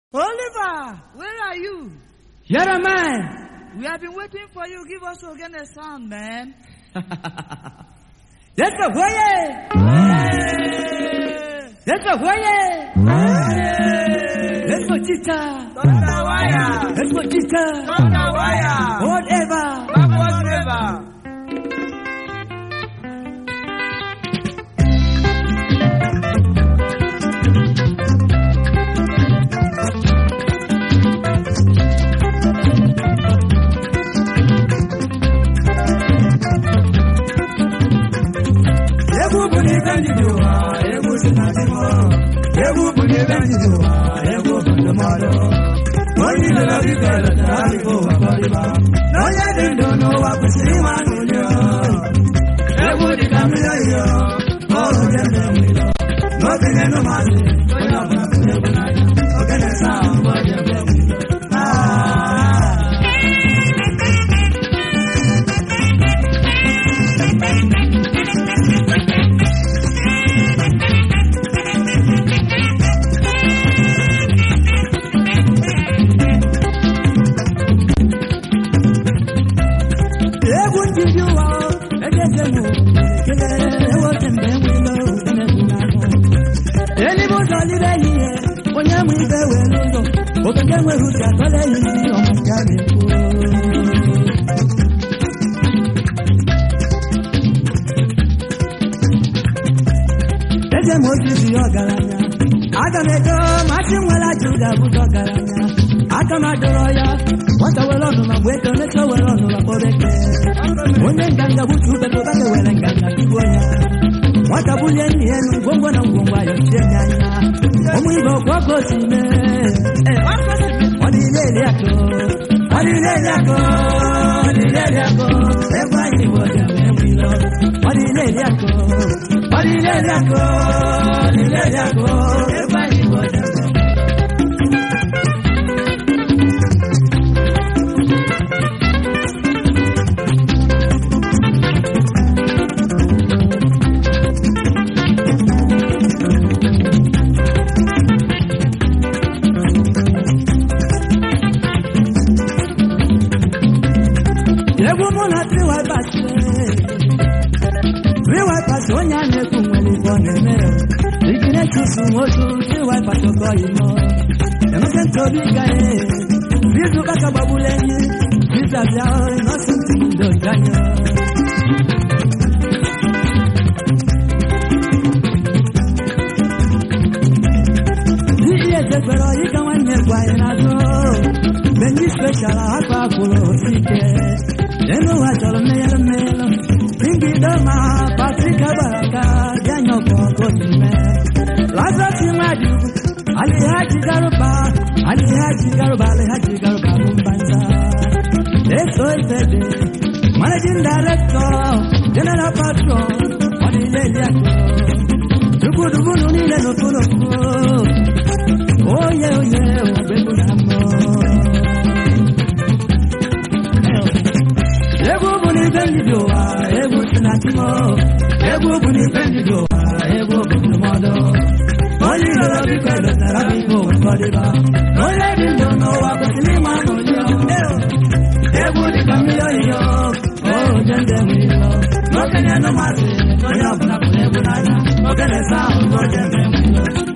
Oliver, where are you? Here am I. We have been waiting for you. Give us again a sound, man. Let's go, Hoye. Let's go, Hoye. Let's go, Chita. Thunder wire. Let's go, Chita. Thunder wire. Whatever. Backward river. Egwu bụ n'ibe ndị dị ụwa, egwu si na ndị mmụọ. Egwu bụ n'ibe ndị dị ụwa, egwu bụ ndụmọdụ. Onye ilo na biko letara biko ụwa kọrịba. Na onye dị ndụ n'ụwa kwesịrị ịma n'ụlọ. Egwu dị ka mmiri oyiyo, ọrụ dị ndụ mmiri. N'oge na-enu mmadụ, onye ọbụla kụrụ egwu n'anya. Oge na-esa ahụ mgbe ọ dị ebe mmiri. Ah. egwu ndị dị ụwa egeze m ekele ewote mgbe enwelo emegbu n'ahụ eluigwe ụzọ lire ehihie onye nwe ibe were ụzọ obodo enweghị uche atọla ehihie ọma nke a na-ekwu eze m ozizi ya ọgaranya aga m edo masị nwere aja ụda bụzi ọgaranya aka m adọrọ ya nwata were ọnụma mgbe eto necha were ọnụma kpọreke onye nganga gbutu ubego bage were nganga tugbuo ya nwata bulie nne ya elu ngwongwo na ngwongwo ayọ chie ya anya ụmụ ibe ọkwa ọkụ osi mee ọdịle eli akụ ọdịle eli akụ ọdịle eli akụ ebe anyị bụ ọdịle ebe ilo ọdịle eli akụ ọdịle eli akụ ọdịle eli akụ ebe anyị bụ ọdịle egwu mụ na triwibas triwibas onye a na-ekwu nwere ife ọ na-eme ikine chusu nwotu triwibas ọkọ imo emeke ntobi gaye izu kaka gbagbula enyi bizabịa nọsụ ntị ndo ganye ihe ezekwere ịga nwanne gwa anyị n'azụ benji speshal akpa akwụrụ osike elu ụwa chọrọ mmeyelụ mmeyelụ ingide ma patrika gbara ka bịanya ọkụ ọkụ ime lazarus mmadụ alihaji garuba alihaji garuba alihaji garuba bụ mbanza eso ifede managing director general patron ọdịle eliakụ dugudugu niile n'okpurokpu oye oye ogbegbu na mmụọ egwu bụ n'ife ndị dị ụwa egwu si na timo egwu bụ n'ife ndị dị ụwa egwu bụ ndụmọdụ onye iloro biko edotara biko ụfọdụba onye dị ndụ n'ụwa kwesịrị ịma ma onye egwu dị ka mmiri oyiyo oje ndị enwe ilo n'okenye nụmasị onye ọbụla pụrụ egwu n'anya oge na-ese ahụ n'oje ndị enwe ilo